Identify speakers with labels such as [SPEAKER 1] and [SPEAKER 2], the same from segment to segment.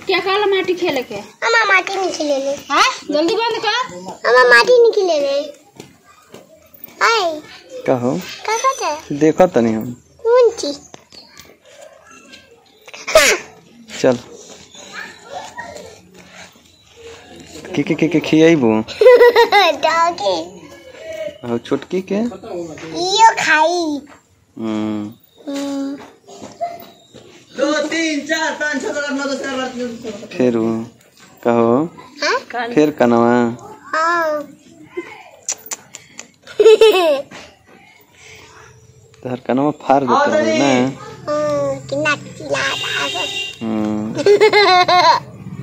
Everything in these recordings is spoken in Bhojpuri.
[SPEAKER 1] क्या कहला माटी खेले के
[SPEAKER 2] हमारा माटी नहीं खिलेले
[SPEAKER 1] हाँ जल्दी बंद कर
[SPEAKER 2] हमारा माटी नहीं खिलेले आए
[SPEAKER 3] कहो
[SPEAKER 2] का कहते हैं
[SPEAKER 3] देखो तनी हम
[SPEAKER 2] कौन चीज
[SPEAKER 3] चल के के के के खियाइबू
[SPEAKER 2] डॉगी
[SPEAKER 3] और छोटकी के
[SPEAKER 2] यो खाई
[SPEAKER 3] हम्म
[SPEAKER 2] हम्म,
[SPEAKER 3] फिर उ कहो
[SPEAKER 2] हाँ
[SPEAKER 3] फिर कनवा
[SPEAKER 2] हाँ
[SPEAKER 3] तहर कनवा फाड़ देते हो ना
[SPEAKER 2] हाँ, कितना चिल्ला रहा है
[SPEAKER 3] हम्म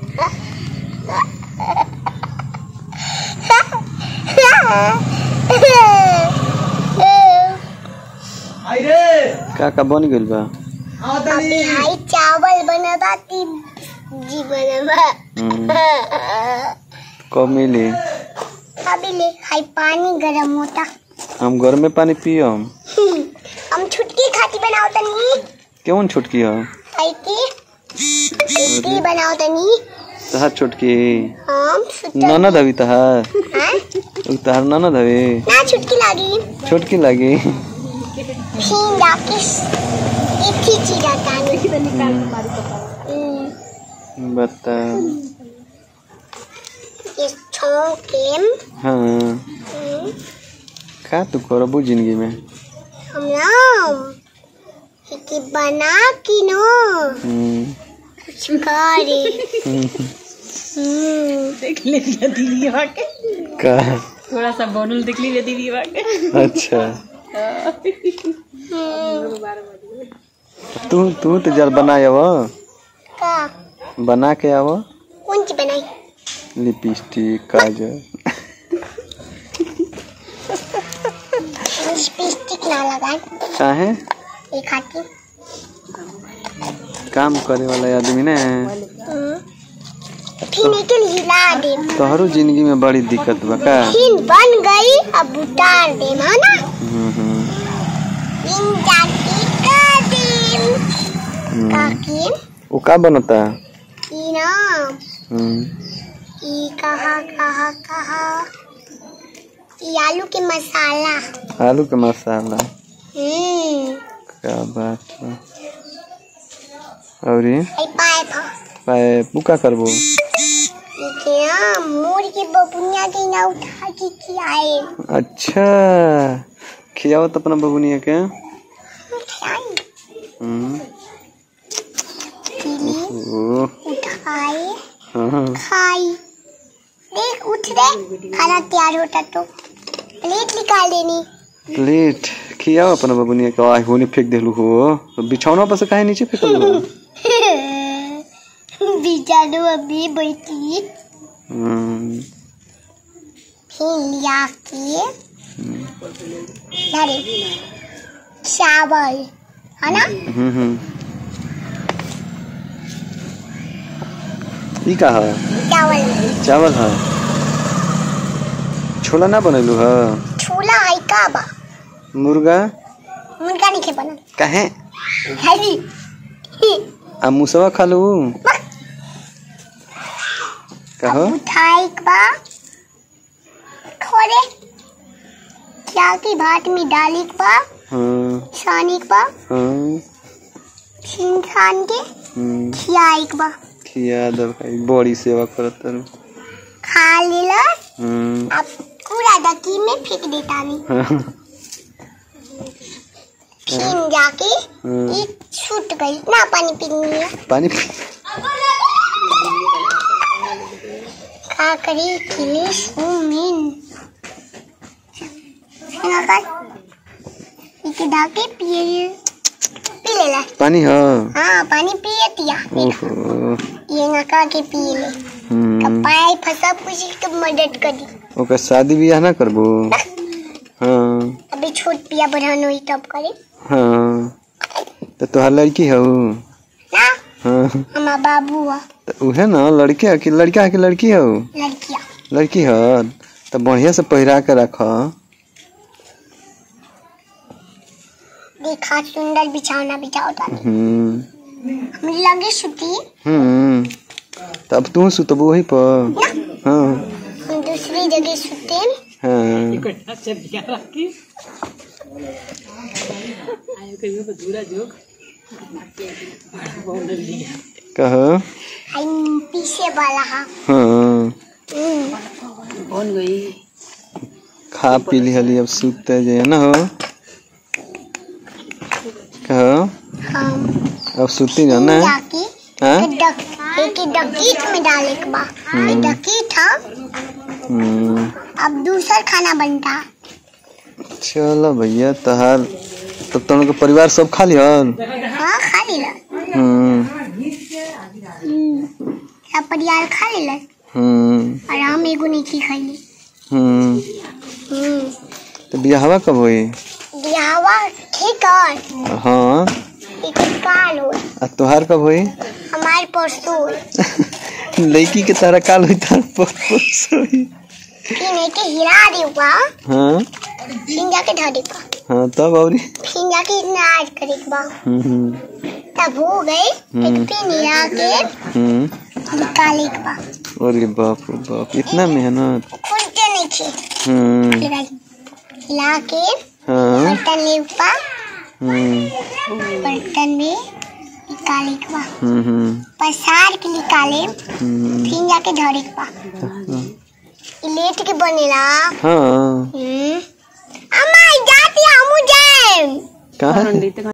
[SPEAKER 3] का का बन गइल बा
[SPEAKER 2] अभी हाई चावल बनता ती जी बनवा
[SPEAKER 3] हम्म कब मिली
[SPEAKER 2] अभी ले हाई पानी गरम होता
[SPEAKER 3] हम घर में पानी पियम
[SPEAKER 2] हम छुटकी खाती बनाओ तनी
[SPEAKER 3] केवन छोटकी हो
[SPEAKER 2] हाई की छुटकी बनाओ तनी
[SPEAKER 3] तहार छोटकी
[SPEAKER 2] हम सुतल
[SPEAKER 3] ननद हवी तहार
[SPEAKER 2] हाँ?
[SPEAKER 3] उ तहार ननद हवी
[SPEAKER 2] ना छुटकी लगी
[SPEAKER 3] छोटकी लागी
[SPEAKER 2] फिर जाके एक ही चीज आता है हम्म,
[SPEAKER 3] बता
[SPEAKER 2] ये छौकेम
[SPEAKER 3] हाँ
[SPEAKER 2] हम्म,
[SPEAKER 3] का तू करबू जिंदगी में
[SPEAKER 2] हम ना कि बना कि नो
[SPEAKER 3] हम्म,
[SPEAKER 2] कुछ करे
[SPEAKER 3] हम्म,
[SPEAKER 2] हम्म,
[SPEAKER 1] देख लीजिए दीदी के
[SPEAKER 3] का
[SPEAKER 1] थोड़ा सा बनल देख लीजिए दीदी के
[SPEAKER 3] अच्छा
[SPEAKER 2] हम्म,
[SPEAKER 3] तू तू तो जल बनाए आव
[SPEAKER 2] का
[SPEAKER 3] बना के आव
[SPEAKER 2] कौन सी बनाई
[SPEAKER 3] लिपस्टिक काजल
[SPEAKER 2] लिपस्टिक ना लगाए
[SPEAKER 3] काहे
[SPEAKER 2] ये खाती
[SPEAKER 3] काम करे वाला आदमी ने
[SPEAKER 2] हम्म, फिर निकल हिला दे
[SPEAKER 3] तोहरो जिंदगी में बड़ी दिक्कत बा का
[SPEAKER 2] फिर बन गई अब उतार दे है ना
[SPEAKER 3] हम्म, हम्म,
[SPEAKER 2] फिर जाके कर दे
[SPEAKER 3] हम्म।
[SPEAKER 2] काकी
[SPEAKER 3] वो का बनता
[SPEAKER 2] ई ना
[SPEAKER 3] हम्म,
[SPEAKER 2] ई कहा कहा कहा ई आलू के मसाला
[SPEAKER 3] आलू के मसाला
[SPEAKER 2] हम्म
[SPEAKER 3] क्या बात बा औरी
[SPEAKER 2] आई पाए था
[SPEAKER 3] पाए पुका करबो
[SPEAKER 2] देखिए ना मोर के बबुनिया के ना उठा के खिलाए
[SPEAKER 3] अच्छा खियावत अपना बबुनिया के
[SPEAKER 2] खिलाई
[SPEAKER 3] हम्म,
[SPEAKER 2] पीली
[SPEAKER 3] ओ
[SPEAKER 2] उठाए
[SPEAKER 3] हाँ
[SPEAKER 2] खाई देख उठ रे खाना तैयार होता तो प्लेट निकाल देनी
[SPEAKER 3] प्लेट खियाओ अपना बबुनिया के आय होने फेंक देलू हो तो बिछौना पर से काहे नीचे फेंकल हो
[SPEAKER 2] बिचारो अभी बैठी
[SPEAKER 3] हम्म,
[SPEAKER 2] फिर लिया के अरे चावल है ना
[SPEAKER 3] हम्म, हम्म। ई का है
[SPEAKER 2] चावल
[SPEAKER 3] चावल है छोला ना बनैलू है
[SPEAKER 2] छोला है का बा
[SPEAKER 3] मुर्गा
[SPEAKER 2] मुर्गा नहीं खे बना
[SPEAKER 3] काहे
[SPEAKER 2] हैवी
[SPEAKER 3] आ मुसवा खा लू कहो
[SPEAKER 2] उठाई के बा खोरे क्या की भात में डाली के बा
[SPEAKER 3] हाँ
[SPEAKER 2] छानी के बा
[SPEAKER 3] हाँ
[SPEAKER 2] छीन छान के
[SPEAKER 3] हम्म,
[SPEAKER 2] खियाई के बा
[SPEAKER 3] खिया दो भाई बड़ी सेवा करत तारू
[SPEAKER 2] खा लेला
[SPEAKER 3] हम्म,
[SPEAKER 2] अब पूरा डकी में फेंक देता नहीं
[SPEAKER 3] हाँ,
[SPEAKER 2] फिर जाके
[SPEAKER 3] हाँ।
[SPEAKER 2] ये छूट गई ना पानी पीनी है
[SPEAKER 3] पानी पी-
[SPEAKER 2] खा करी खिले सुमिन इके डाके पिए पी ले ला
[SPEAKER 3] पानी है
[SPEAKER 2] हाँ पानी पिए तिया
[SPEAKER 3] ओहो
[SPEAKER 2] ये नका के पिए ले
[SPEAKER 3] हम्म,
[SPEAKER 2] कपाई फसा पूछी तो मदद करी
[SPEAKER 3] ओकर शादी बियाह ना करबो हाँ
[SPEAKER 2] अभी छोट पिया बढ़ान हुई तब करे
[SPEAKER 3] हाँ तो तोहार लड़की हौ
[SPEAKER 2] ना
[SPEAKER 3] हाँ
[SPEAKER 2] हमारा बाबू हुआ
[SPEAKER 3] तो उहे ना लड़के है कि लड़का है कि लड़की हौ
[SPEAKER 2] लड़किया
[SPEAKER 3] लड़की है तो बढ़िया से पहिरा के रख
[SPEAKER 2] देखा सुंदर बिछावना बिछाओ था
[SPEAKER 3] हम्म
[SPEAKER 2] हम लगे सुती
[SPEAKER 3] हम्म अब तू सुतबू वही पर हाँ
[SPEAKER 2] हम दूसरी जगह सुते
[SPEAKER 3] हाँ कहो
[SPEAKER 2] हम पीछे वाला हा
[SPEAKER 3] हाँ
[SPEAKER 2] हम्म,
[SPEAKER 3] खा पी लिहली अब सुते जे ना हो कहो
[SPEAKER 2] हम
[SPEAKER 3] अब सुती जाना है
[SPEAKER 2] जाके
[SPEAKER 3] हाँ
[SPEAKER 2] एक डक एक डकीट में डाले के बा ये डकीट हा
[SPEAKER 3] हम्म,
[SPEAKER 2] अब दूसर खाना बनता
[SPEAKER 3] चलो भैया तहार तब तो उनके परिवार सब खा लिहल
[SPEAKER 2] हाँ खा लेला
[SPEAKER 3] हम्म
[SPEAKER 2] सब परिवार खा लेला
[SPEAKER 3] हम्म
[SPEAKER 2] और हम एगो नहीं खाई
[SPEAKER 3] हम्म
[SPEAKER 2] हम्म
[SPEAKER 3] तो बियाहवा कब होई
[SPEAKER 2] बियाहवा ठीक है
[SPEAKER 3] हाँ
[SPEAKER 2] एक काल हो
[SPEAKER 3] आ तोहार कब होई
[SPEAKER 2] हमारे परसों होई।
[SPEAKER 3] लड़की के तारा काल होई तार परस होई
[SPEAKER 2] फिर एक हिला देगा
[SPEAKER 3] हाँ
[SPEAKER 2] फिर जाके धर देगा
[SPEAKER 3] हाँ तब औरी
[SPEAKER 2] फिर जाके इतना आज करेगा
[SPEAKER 3] हम्म
[SPEAKER 2] तब हो गए एक फिर हिला के
[SPEAKER 3] हम्म
[SPEAKER 2] निकालेगा
[SPEAKER 3] अरे बाप रे बाप इतना मेहनत
[SPEAKER 2] खुलते नहीं थे
[SPEAKER 3] हम्म
[SPEAKER 2] फिर हिला के
[SPEAKER 3] हाँ
[SPEAKER 2] बर्तन लेगा
[SPEAKER 3] हम्म
[SPEAKER 2] बर्तन में निकालेगा
[SPEAKER 3] हम्म हम्म
[SPEAKER 2] पसार के निकाले
[SPEAKER 3] हम्म
[SPEAKER 2] फिर जाके धरेगा लेट के बनेला
[SPEAKER 3] हाँ
[SPEAKER 2] हम्म अम्मा जाती हमू जाए
[SPEAKER 3] कहाँ